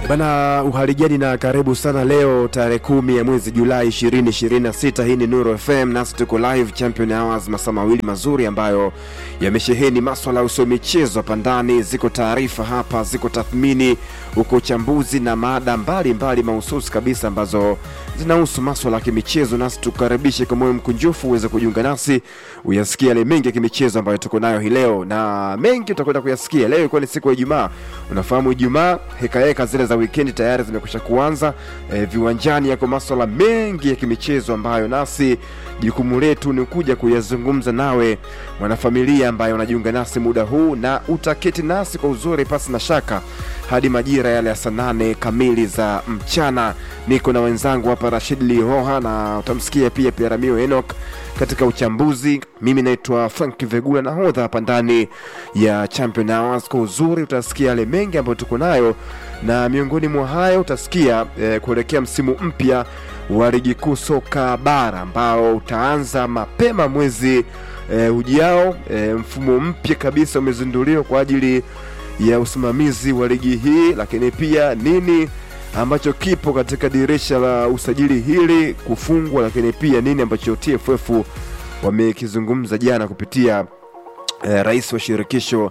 Bana, uhaligani na karibu sana. Leo tarehe kumi ya mwezi Julai 2026, hii ni Nuru FM nasi tuko live Champion Hours, masaa mawili mazuri ambayo yamesheheni maswala ya usio michezo hapa ndani. Ziko taarifa hapa, ziko tathmini, uko uchambuzi na mada mbalimbali mahususi kabisa ambazo zinahusu maswala ya kimichezo, nasi tukaribishe kwa moyo mkunjufu uweze kujiunga nasi uyasikia yale mengi ya kimichezo ambayo tuko nayo hii leo, na mengi utakwenda kuyasikia leo. Ilikuwa ni siku ya Ijumaa, unafahamu Ijumaa hekaheka zile za wikendi tayari zimekwisha kuanza. E, viwanjani yako maswala mengi ya kimichezo ambayo nasi jukumu letu ni kuja kuyazungumza nawe mwanafamilia ambaye unajiunga nasi muda huu, na utaketi nasi kwa uzuri pasi na shaka hadi majira yale ya saa nane kamili za mchana. Niko na wenzangu hapa Rashid Lihoha na utamsikia pia Piaramio Enoch katika uchambuzi. Mimi naitwa Frank Vegula, nahodha hapa ndani ya Champion Hours. Kwa uzuri utasikia yale mengi ambayo tuko nayo, na miongoni mwa hayo utasikia eh, kuelekea msimu mpya wa ligi kuu soka bara ambao utaanza mapema mwezi eh, ujao. Eh, mfumo mpya kabisa umezinduliwa kwa ajili ya usimamizi wa ligi hii, lakini pia nini ambacho kipo katika dirisha la usajili hili kufungwa, lakini pia nini ambacho TFF wamekizungumza jana kupitia eh, rais wa shirikisho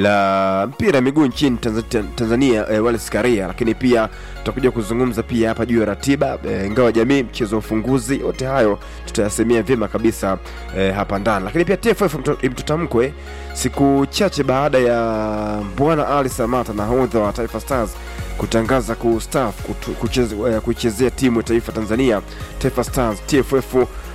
la mpira miguu nchini Tanzania, Tanzania eh, Wallace Karia, lakini pia tutakuja kuzungumza pia hapa juu ya ratiba eh, ngao ya jamii, mchezo wa ufunguzi. Yote hayo tutayasemea vyema kabisa eh, hapa ndani, lakini pia TFF imtutamkwe siku chache baada ya Bwana Ali Samata nahodha wa Taifa Stars kutangaza kustaafu kuichezea timu ya taifa Tanzania Taifa Stars. TFF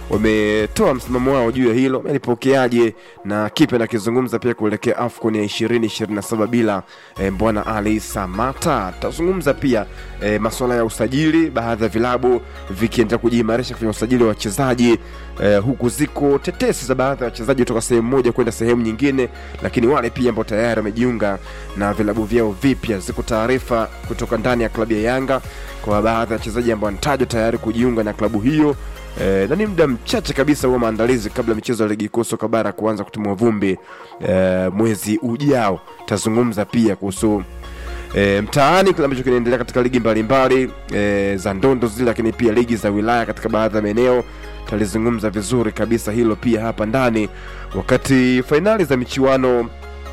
wametoa msimamo wao juu ya hilo, amelipokeaje na kipi anakizungumza pia kuelekea AFCON ya 2027 bila e, bwana Ali Samata. Tutazungumza pia e, masuala ya usajili, baadhi ya vilabu vikiendelea kujiimarisha kwenye usajili wa wachezaji e, huku ziko tetesi za baadhi ya wachezaji kutoka sehemu moja kwenda sehemu nyingine, lakini wale pia ambao tayari wamejiunga na vilabu vyao vipya. Ziko taarifa kutoka ndani ya klabu ya Yanga kwa baadhi ya wachezaji ambao wanatajwa tayari kujiunga na klabu hiyo. E, na ni muda mchache kabisa huwa maandalizi kabla michezo ya ligi kuu soka bara kuanza kutimua vumbi e, mwezi ujao. Tazungumza pia kuhusu e, mtaani kile ambacho kinaendelea katika ligi mbalimbali e, za ndondo zile, lakini pia ligi za wilaya katika baadhi ya maeneo. Talizungumza vizuri kabisa hilo pia hapa ndani, wakati fainali za michuano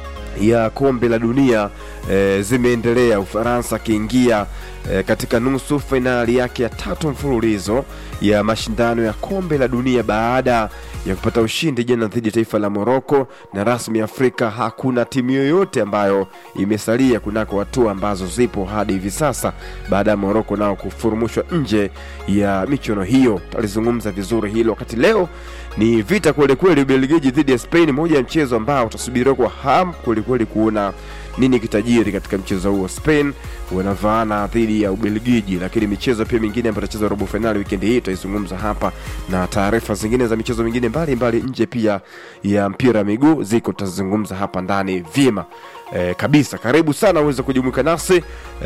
ya kombe la dunia e, zimeendelea, Ufaransa akiingia e, katika nusu fainali yake ya tatu mfululizo ya mashindano ya kombe la dunia baada ya kupata ushindi jana dhidi ya taifa la Moroko. Na rasmi Afrika hakuna timu yoyote ambayo imesalia kunako hatua ambazo zipo hadi hivi sasa baada ya Moroko nao kufurumushwa nje ya michuano hiyo. Talizungumza vizuri hilo, wakati leo ni vita kwelikweli, Ubelgiji dhidi ya Spain, moja ya mchezo ambao utasubiriwa kwa hamu kwelikweli kuona nini kitajiri katika mchezo huo. Spain wanavaana dhidi ya Ubelgiji, lakini michezo pia mingine ambayo itachezwa robo fainali wikendi hii tutaizungumza hapa, na taarifa zingine za michezo mingine mbalimbali nje pia ya mpira wa miguu ziko, tutazungumza hapa ndani vyema e, kabisa. Karibu sana uweze kujumuika nasi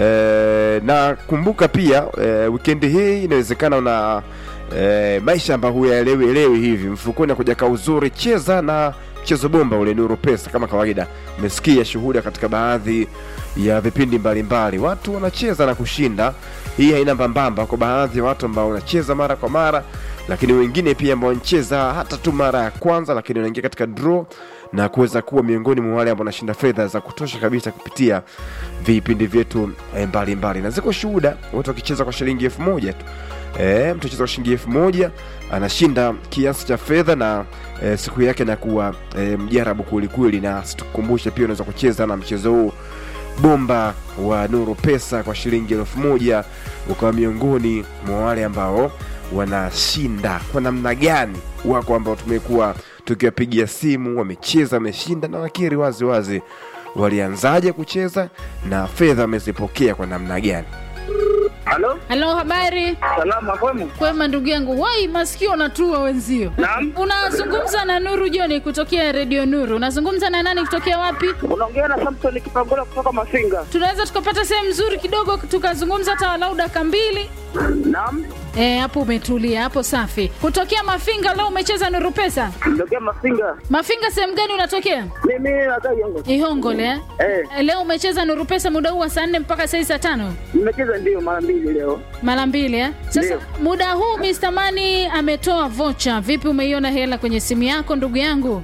e, na kumbuka pia e, wikendi hii inawezekana una e, maisha ambayo huyaelewi elewi hivi mfukoni akujakaa uzuri, cheza na mchezo bomba ule Nuru Pesa. Kama kawaida, umesikia shuhuda katika baadhi ya vipindi mbalimbali, watu wanacheza na kushinda. Hii haina mbambamba kwa baadhi ya watu ambao wanacheza mara kwa mara, lakini wengine pia ambao wanacheza hata tu mara ya kwanza, lakini wanaingia katika draw na kuweza kuwa miongoni mwa wale ambao wanashinda fedha za kutosha kabisa kupitia vipindi vyetu mbalimbali, na ziko shuhuda watu wakicheza kwa shilingi elfu moja tu E, mtu acheza kwa shilingi elfu moja anashinda kiasi cha fedha na e, siku yake inakuwa e, mjarabu kwelikweli. Na situkumbushe pia unaweza kucheza na mchezo huu bomba wa Nuru Pesa kwa shilingi elfu moja ukawa miongoni mwa wale ambao wanashinda. Kwa namna gani? Wako ambao tumekuwa tukiwapigia simu, wamecheza, wameshinda na wakiri wazi wazi walianzaje kucheza na fedha wamezipokea kwa namna gani. Halo, Halo, habari? salama kwema? Kwema ndugu yangu. Wai, masikio unatua wenzio. Naam. Unazungumza na Nuru Joni kutokea Radio Nuru. Unazungumza na nani kutokea wapi? Unaongea na Samson Kipangola kutoka Mafinga. Tunaweza tukapata sehemu nzuri kidogo tukazungumza hata walau dakika mbili. Naam, Eh, hapo umetulia, hapo safi. Kutokea Mafinga leo umecheza Nuru Pesa? ndokea Mafinga. Mafinga sehemu gani unatokea? Mimi nakaa Yongo. Ihongole eh? Eh, Eh, Leo umecheza Nuru Pesa muda huu wa saa nne mpaka saa hii saa tano nimecheza ndio mara mbili leo. mara mbili eh? Sasa Ndio. muda huu Mr. Mani ametoa vocha. Vipi, umeiona hela kwenye simu yako ndugu yangu?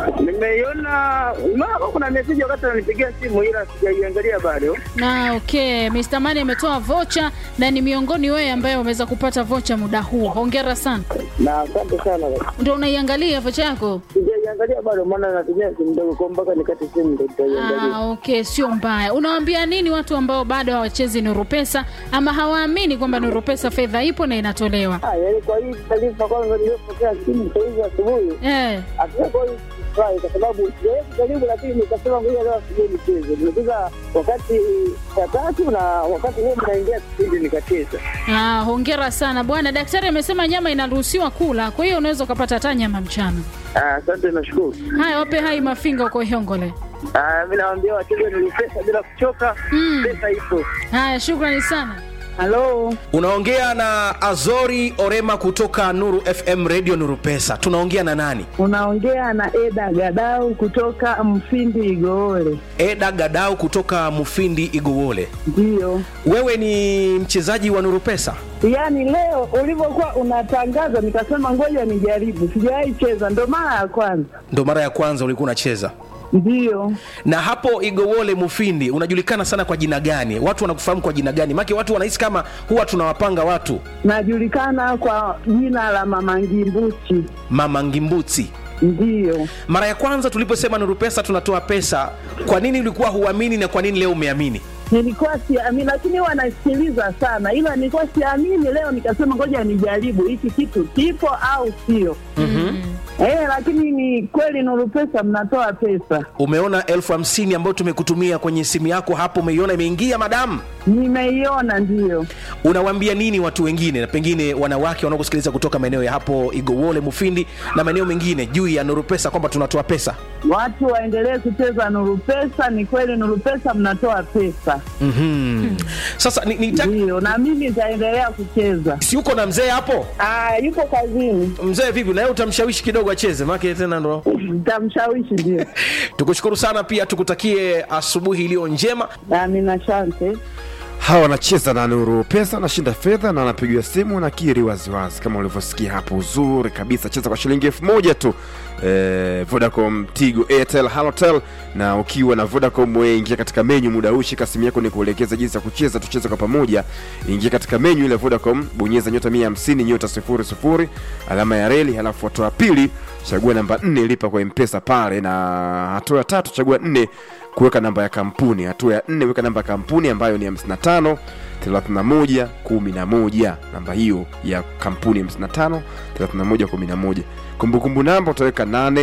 Nimeiona mara kuna message wakati ananipigia simu ila sijaiangalia bado. Na okay, Mr. Mani ametoa vocha na ni miongoni wewe ambaye umeweza kupata vocha muda huu. Hongera sana. Na asante sana. Ndio unaiangalia vocha yako? Sijaiangalia bado maana natumia simu ndogo kwa mpaka nikate simu ndio nitaiangalia. Ah, okay, sio mbaya. Unawaambia nini watu ambao bado hawachezi Nuru Pesa ama hawaamini kwamba Nuru Pesa fedha ipo na inatolewa? Ah, yaani kwa hii taarifa kwanza niliyopokea simu saa hizi asubuhi Eh, Hakika kwa hiyo sifurahi kwa sababu sijawahi kujaribu, lakini nikasema ngoja leo asubuhi nicheze. Nimecheza wakati saa tatu na wakati huo mnaingia kipindi nikacheza. ah, hongera sana bwana. Daktari amesema nyama inaruhusiwa kula, kwa hiyo unaweza ukapata hata nyama mchana. Ah, Asante, nashukuru. Haya, wape hai mafinga uko Ihongole. Ah, Mi nawaambia wacheze ni pesa bila kuchoka, Mm. pesa ipo. Haya, shukrani sana. Halo, Unaongea na Azori Orema kutoka Nuru FM Radio Nuru Pesa. Tunaongea na nani? Unaongea na Eda Gadau kutoka Mfindi Igoole. Eda Gadau kutoka Mufindi Igowole. Ndiyo, Wewe ni mchezaji wa Nuru Pesa? yaani leo ulivyokuwa unatangaza nikasema ngoja nijaribu, sijawahi cheza, ndo mara ya kwanza. Ndo mara ya kwanza ulikuwa unacheza. Ndiyo, Na hapo Igowole Mufindi unajulikana sana kwa jina gani? Watu wanakufahamu kwa jina gani? Maana watu wanahisi kama huwa tunawapanga watu najulikana kwa jina la Mama Ngimbuchi. Mama Ngimbuti. Ndiyo, Mara ya kwanza tuliposema Nuru Pesa tunatoa pesa, kwa nini ulikuwa huamini na kwa nini leo umeamini? nilikuwa siamini, lakini huwa nasikiliza sana, ila nilikuwa siamini. Leo nikasema ngoja nijaribu hiki kitu kipo au sio. Eh, lakini ni kweli Nuru Pesa mnatoa pesa. Umeona elfu hamsini ambayo tumekutumia kwenye simu yako hapo, umeiona imeingia, madamu? Nimeiona, ndiyo. Unawaambia nini watu wengine, na pengine wanawake wanaokusikiliza kutoka maeneo ya hapo Igowole, Mufindi na maeneo mengine, juu ya Nuru Pesa kwamba tunatoa pesa? Watu waendelee kucheza Nuru Pesa. Ni kweli Nuru Pesa mnatoa pesa, mm Sasa ni, ni ndiyo, na mimi nitaendelea kucheza. si uko na mzee hapo? Ah, yuko kazini, Mzee vipi, na yeye utamshawishi kidogo acheze, maana tena ndo nitamshawishi. Ndio, tukushukuru sana, pia tukutakie asubuhi iliyo njema. amina, asante. hawa wanacheza na Nuru Pesa, wanashinda fedha na wanapigiwa simu na kiri waziwazi, kama ulivyosikia hapo. Uzuri kabisa, cheza kwa shilingi elfu moja tu eh, Vodacom, Tigo, Airtel, Halotel. Na ukiwa na Vodacom, wewe ingia katika menyu muda huu, shika simu yako ni kuelekeza jinsi ya kucheza. Tucheze kwa pamoja, ingia katika menyu ile Vodacom, bonyeza nyota 150 nyota 00 alama ya reli, halafu hatua ya pili chagua namba 4 lipa kwa mpesa pale, na hatua ya tatu chagua 4 kuweka namba ya kampuni. Hatua ya nne weka namba ya kampuni ambayo ni 55 31 11. Namba hiyo ya kampuni 55 31 11. Kumbukumbu namba utaweka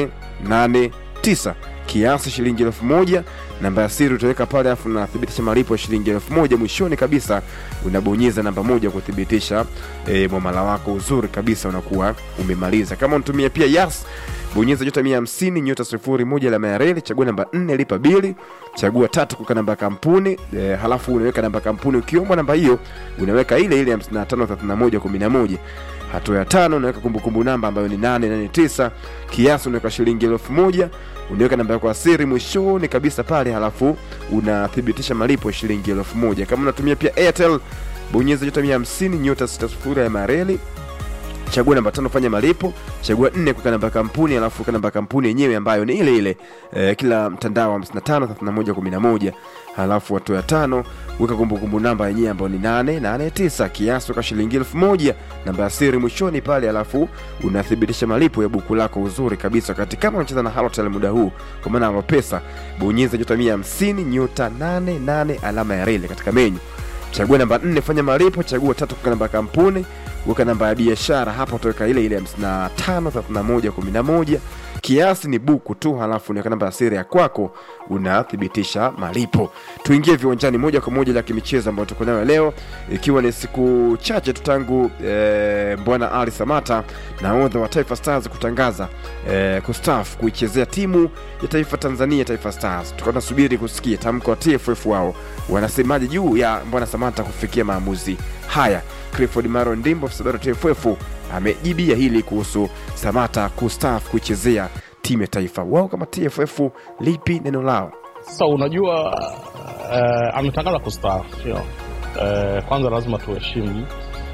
889 kiasi shilingi elfu moja. Namba ya siri utaweka pale, afu unathibitisha malipo ya shilingi elfu moja. Mwishoni kabisa unabonyeza namba moja kuthibitisha e, mwamala wako. Uzuri kabisa, unakuwa umemaliza. Kama unatumia pia Yas bonyeza nyota mia hamsini nyota sifuri moja alama ya reli, chagua namba nne lipa bili, chagua tatu kuweka namba ya kampuni e, halafu unaweka namba ya kampuni. Ukiomba namba hiyo unaweka ile ile 55 31 11. Hatua ya tano unaweka kumbukumbu namba ambayo ni 889 kiasi unaweka shilingi elfu moja unaweka namba yako ya siri mwishoni kabisa pale, halafu unathibitisha malipo ya shilingi elfu moja. Kama unatumia pia Airtel bonyeza nyota mia hamsini nyota sita sifuri alama ya reli chagua namba tano fanya malipo chagua nne kuweka namba ya kampuni alafu weka namba ya kampuni yenyewe ambayo ni ile ile eh, kila mtandao 55 31 11 halafu hatua ya tano weka kumbukumbu namba yenyewe ambayo ni 889 kiasi weka shilingi elfu moja namba ya siri mwishoni pale alafu unathibitisha malipo ya buku lako uzuri kabisa wakati kama unacheza na halotel muda huu kwa maana alopesa bonyeza nyota 150 nyota 88 alama ya reli katika menyu chagua namba nne fanya malipo chagua tatu kuweka namba ya kampuni weka namba ya biashara hapo utaweka ile ile 55 31 11 kiasi ni buku tu halafu unaweka namba ya siri ya kwako unathibitisha malipo tuingie viwanjani moja kwa moja la kimichezo ambayo tuko nayo leo ikiwa ni siku chache tu tangu e, bwana ali samata nahodha wa taifa stars kutangaza e, kustaafu kuichezea timu ya taifa tanzania taifa stars tukawa tunasubiri kusikia tamko wa tff wao wanasemaje juu ya bwana samata kufikia maamuzi haya clifford maro ndimbo afisa habari wa tff amejibia hili kuhusu samata kustaafu kuichezea timu ya taifa wao kama tff lipi neno lao Sasa unajua uh, ametangaza kustaafu sio? Uh, kwanza lazima tuheshimu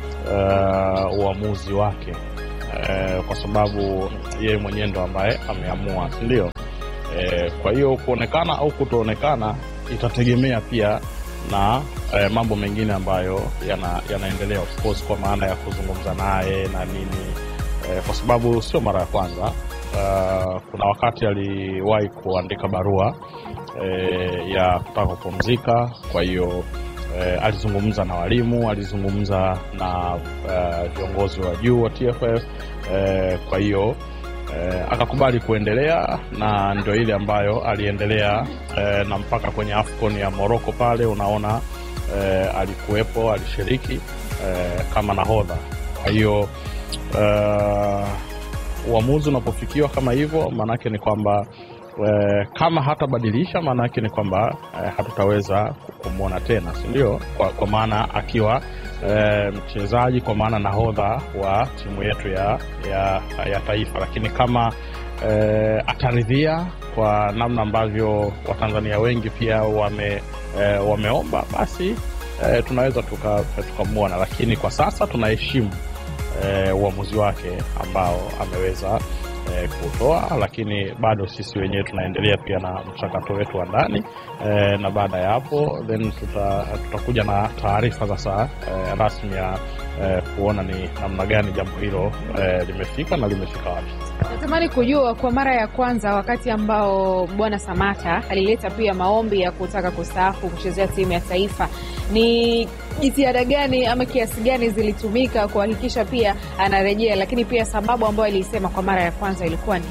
uh, uamuzi wake uh, kwa sababu yeye mwenyewe ndo ambaye ameamua, si ndio? Uh, kwa hiyo kuonekana au kutoonekana itategemea pia na eh, mambo mengine ambayo yana, yanaendelea of course, kwa maana ya kuzungumza naye na nini eh, kwa sababu sio mara ya kwanza. Uh, kuna wakati aliwahi kuandika barua eh, ya kutaka kupumzika. Kwa hiyo eh, alizungumza na walimu, alizungumza na eh, viongozi wa juu wa TFF eh, kwa hiyo eh, akakubali kuendelea na ndio ile ambayo aliendelea eh, na mpaka kwenye AFCON ya Morocco pale, unaona eh, alikuwepo, alishiriki eh, kama nahodha. Kwa hiyo eh, uamuzi unapofikiwa kama hivyo, maanake ni kwamba eh, kama hatabadilisha, maanake ni kwamba eh, hatutaweza kumwona tena, si ndio? Kwa, kwa maana akiwa eh, mchezaji, kwa maana nahodha wa timu yetu ya, ya, ya taifa, lakini kama eh, ataridhia kwa namna ambavyo Watanzania wengi pia wame, eh, wameomba basi eh, tunaweza tukamwona tuka, lakini kwa sasa tunaheshimu eh, uamuzi wake ambao ameweza eh, kutoa, lakini bado sisi wenyewe tunaendelea pia na mchakato wetu wa ndani eh, na baada ya hapo then tuta, tutakuja na taarifa sasa eh, rasmi ya eh, kuona ni namna gani jambo hilo eh, limefika na limefika wapi. Natamani kujua kwa mara ya kwanza, wakati ambao bwana Samata alileta pia maombi ya kutaka kustaafu kuchezea timu ya taifa, ni jitihada gani ama kiasi gani zilitumika kuhakikisha pia anarejea, lakini pia sababu ambayo aliisema kwa mara ya kwanza ilikuwa ni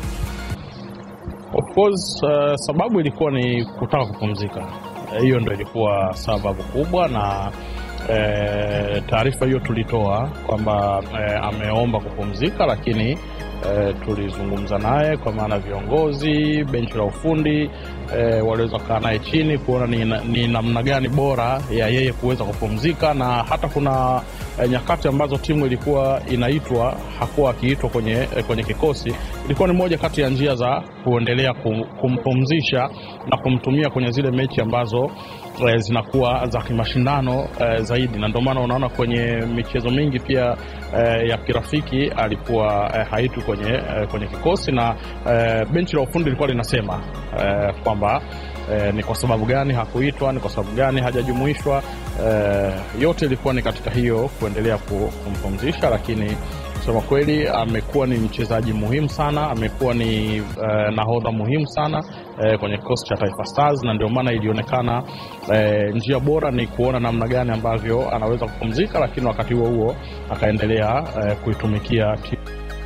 Of course uh, sababu ilikuwa ni kutaka kupumzika. Hiyo uh, ndo ilikuwa sababu kubwa na uh, taarifa hiyo tulitoa kwamba uh, ameomba kupumzika, lakini uh, tulizungumza naye kwa maana viongozi, benchi la ufundi uh, waliweza kukaa naye chini kuona ni, ni namna gani bora ya yeye kuweza kupumzika, na hata kuna eh, nyakati ambazo timu ilikuwa inaitwa hakuwa akiitwa kwenye, eh, kwenye kikosi. Ilikuwa ni moja kati ya njia za kuendelea kum, kumpumzisha na kumtumia kwenye zile mechi ambazo eh, zinakuwa za kimashindano eh, zaidi, na ndio maana unaona kwenye michezo mingi pia eh, ya kirafiki alikuwa eh, haitwi kwenye, eh, kwenye kikosi na eh, benchi la ufundi lilikuwa linasema eh, kwamba eh, ni kwa sababu gani hakuitwa, ni kwa sababu gani hajajumuishwa. Eh, yote ilikuwa ni katika hiyo kuendelea kumpumzisha, lakini kusema kweli amekuwa ni mchezaji muhimu sana, amekuwa ni eh, nahodha muhimu sana eh, kwenye kikosi cha Taifa Stars, na ndio maana ilionekana eh, njia bora ni kuona namna gani ambavyo anaweza kupumzika, lakini wakati huo huo akaendelea eh, kuitumikia timu.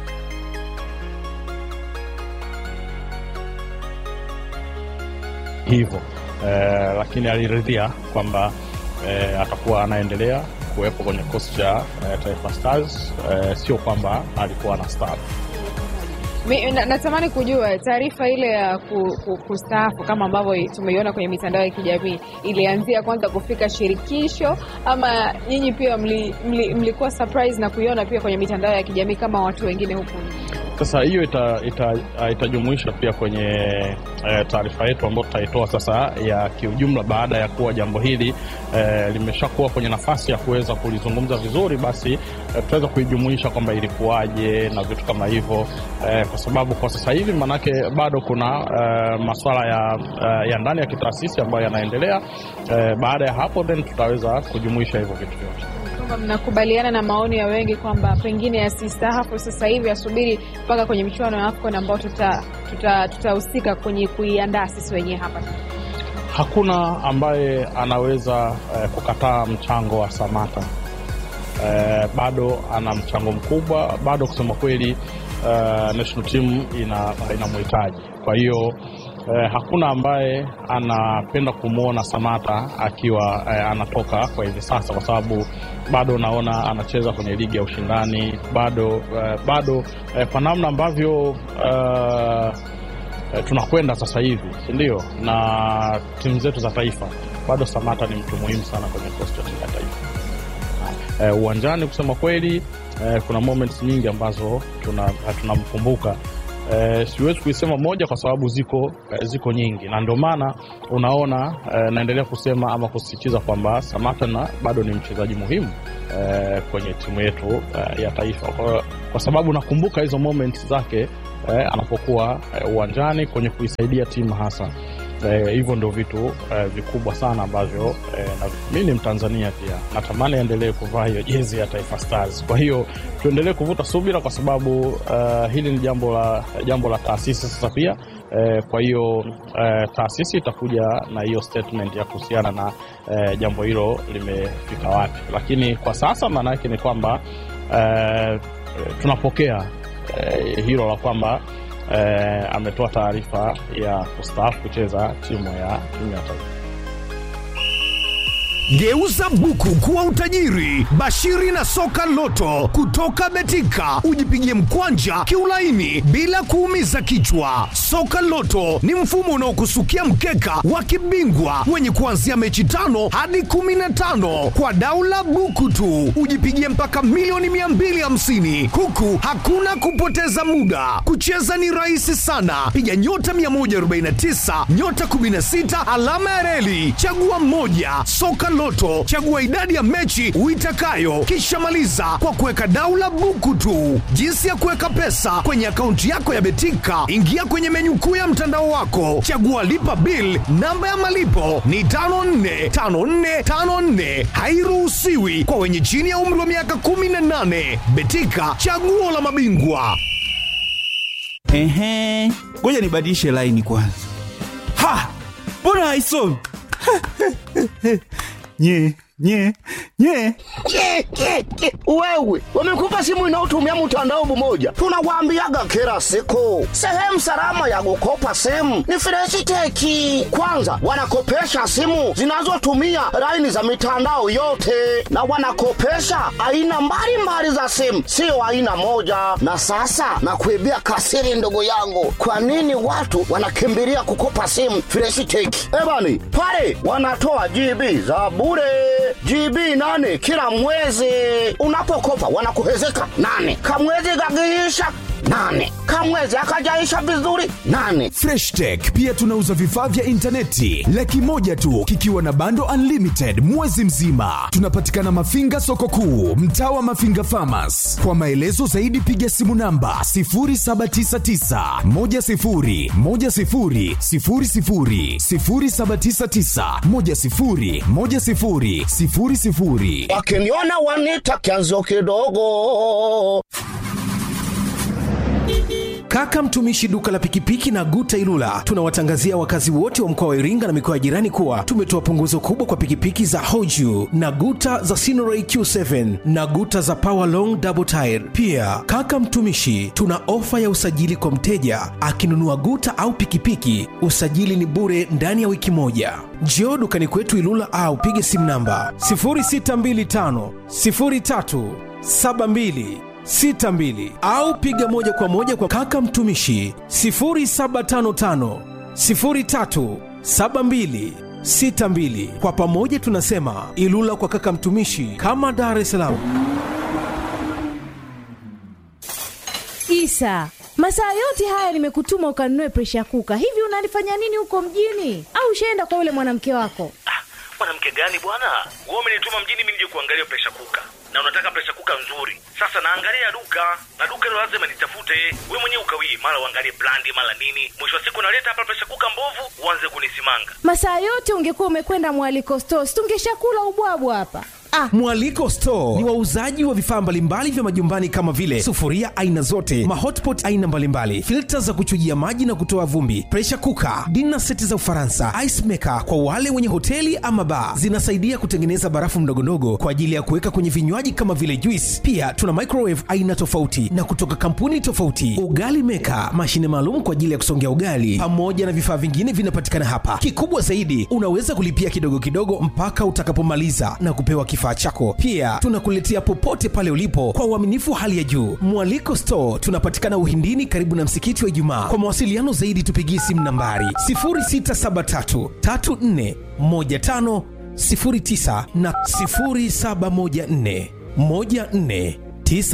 hivyo eh, lakini aliridhia kwamba eh, atakuwa anaendelea kuwepo kwenye kikosi cha eh, Taifa Stars eh, sio kwamba alikuwa na staff. Mi, na, natamani kujua taarifa ile ya ku, ku, kustaafu kama ambavyo tumeiona kwenye mitandao ya kijamii ilianzia kwanza kufika shirikisho ama nyinyi pia mli, mli, mlikuwa surprise na kuiona pia kwenye mitandao ya kijamii kama watu wengine huku Sasa hiyo itajumuisha ita, itajumuishwa pia kwenye e, taarifa yetu ambayo tutaitoa sasa ya kiujumla, baada ya kuwa jambo hili e, limeshakuwa kwenye nafasi ya kuweza kulizungumza vizuri, basi e, tutaweza kuijumuisha kwamba ilikuwaje na vitu kama hivyo e, kwa sababu kwa sasa hivi manake bado kuna e, masuala ya, e, ya ndani ya kitaasisi ambayo yanaendelea. E, baada ya hapo then tutaweza kujumuisha hivyo vitu vyote kwamba mnakubaliana na maoni ya wengi kwamba pengine asistaafu sasa hivi, asubiri mpaka kwenye michuano ya AFCON ambao tutahusika tuta, tuta kwenye kuiandaa sisi wenyewe hapa. Hakuna ambaye anaweza eh, kukataa mchango wa Samata. Eh, bado ana mchango mkubwa, bado kusema kweli uh, national team ina inamhitaji. Kwa hiyo eh, hakuna ambaye anapenda kumwona Samata akiwa eh, anatoka kwa hivi sasa, kwa sababu bado naona anacheza kwenye ligi ya ushindani bado eh, bado eh, kwa namna ambavyo eh, eh, tunakwenda sasa hivi, si ndio? Na timu zetu za taifa bado Samata ni mtu muhimu sana kwenye kikosi cha timu ya taifa eh, uwanjani. Kusema kweli eh, kuna moments nyingi ambazo tuna tunamkumbuka eh, siwezi kuisema moja kwa sababu ziko eh, ziko nyingi, na ndio maana unaona eh, naendelea kusema ama kusisitiza kwamba Samata na bado ni mchezaji muhimu eh, kwenye timu yetu eh, ya taifa kwa, kwa sababu nakumbuka hizo moments zake eh, anapokuwa eh, uwanjani kwenye kuisaidia timu hasa Eh, hivyo ndio vitu eh, vikubwa sana ambavyo eh, na mi ni Mtanzania pia natamani aendelee kuvaa hiyo jezi ya Taifa Stars. Kwa hiyo tuendelee kuvuta subira, kwa sababu eh, hili ni jambo la jambo la taasisi sasa pia eh, kwa hiyo eh, taasisi itakuja na hiyo statement ya kuhusiana na eh, jambo hilo limefika wapi, lakini kwa sasa maana yake ni kwamba eh, tunapokea eh, hilo la kwamba eh, ametoa taarifa ya kustaafu kucheza timu ya timu ya taifa. Geuza buku kuwa utajiri. Bashiri na soka loto kutoka Betika, ujipigie mkwanja kiulaini bila kuumiza kichwa. Soka loto ni mfumo unaokusukia mkeka wa kibingwa wenye kuanzia mechi tano hadi kumi na tano kwa daula buku tu, ujipigie mpaka milioni 250 huku hakuna kupoteza muda. Kucheza ni rahisi sana, piga nyota 149 nyota 16 alama ya reli, chagua mmoja. Soka Loto, chagua idadi ya mechi uitakayo, kisha maliza kwa kuweka daula buku tu. Jinsi ya kuweka pesa kwenye akaunti yako ya Betika, ingia kwenye menyu kuu ya mtandao wako, chagua lipa bill. Namba ya malipo ni 545454, hairuhusiwi kwa wenye chini ya umri wa miaka 18. Betika, chaguo la mabingwa. Ehe, ngoja nibadilishe laini kwanza. Ha, mbona haisomi? nye nye nye Ke, ke, ke. Wewe wamekupa simu inayotumia mtandao mmoja, tunawaambiaga kila siku, sehemu salama ya kukopa simu ni Freshiteki. Kwanza wanakopesha simu zinazotumia laini za mitandao yote, na wanakopesha aina mbalimbali za simu, sio aina moja. Na sasa nakuibia kasiri, ndugu yangu, kwa nini watu wanakimbilia kukopa simu Freshiteki? Ebani pale wanatoa GB za bure GB nane kila mwezi. Unapokopa wanakuhezeka nane, kamwezi kakiisha nane, kamwezi akajaisha vizuri nane. Fresh Tech pia tunauza vifaa vya intaneti laki moja tu kikiwa na bando unlimited mwezi mzima. Tunapatikana Mafinga soko kuu, mtaa wa Mafinga Farmers. Kwa maelezo zaidi piga simu namba 0799 10 10 00 0799 10 10 00. Wakiniona wanita kianzo kidogo. Kaka mtumishi duka la pikipiki na Guta Ilula, tunawatangazia wakazi wote wa mkoa wa Iringa na mikoa ya jirani kuwa tumetoa punguzo kubwa kwa pikipiki za Hoju na Guta za Sinoray Q7 na Guta za Power Long Double Tire. Pia kaka mtumishi, tuna ofa ya usajili kwa mteja akinunua Guta au pikipiki, usajili ni bure ndani ya wiki moja. Njoo dukani kwetu Ilula au pige simu namba 0625 03 72 62 au piga moja kwa moja kwa kaka mtumishi 0755 03 72 62. Kwa pamoja tunasema Ilula kwa kaka mtumishi, kama Dar es Salaam. Isa, masaa yote haya nimekutuma ukanunue presha kuka. Hivi unalifanya nini huko mjini? Au ushaenda kwa yule mwanamke wako? mwanamke gani bwana wewe umenituma mjini mimi nije kuangalia presha kuka na unataka presha kuka nzuri sasa naangalia duka na duka hilo lazima nitafute we mwenyewe ukawii mara uangalie brandi mara nini mwisho wa siku naleta hapa presha kuka mbovu uanze kunisimanga Masaa yote ungekuwa umekwenda mwaliko stores, tungeshakula ubwabwa hapa. Ah. Mwaliko Store ni wauzaji wa vifaa mbalimbali vya majumbani kama vile sufuria aina zote, mahotpot aina mbalimbali, filta za kuchujia maji na kutoa vumbi, pressure cooker, dinner seti za Ufaransa, ice maker kwa wale wenye hoteli ama bar. Zinasaidia kutengeneza barafu ndogondogo kwa ajili ya kuweka kwenye vinywaji kama vile juice. Pia tuna microwave aina tofauti na kutoka kampuni tofauti, ugali maker, mashine maalum kwa ajili ya kusongea ugali, pamoja na vifaa vingine vinapatikana hapa. Kikubwa zaidi, unaweza kulipia kidogo kidogo mpaka utakapomaliza na kupewa kifaa chako. Pia tunakuletea popote pale ulipo kwa uaminifu hali ya juu. Mwaliko Store tunapatikana Uhindini, karibu na msikiti wa Ijumaa. Kwa mawasiliano zaidi, tupigie simu nambari 0673 34 15 09 na 0714 14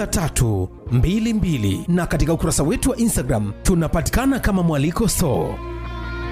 9322 na katika ukurasa wetu wa Instagram tunapatikana kama Mwaliko Store.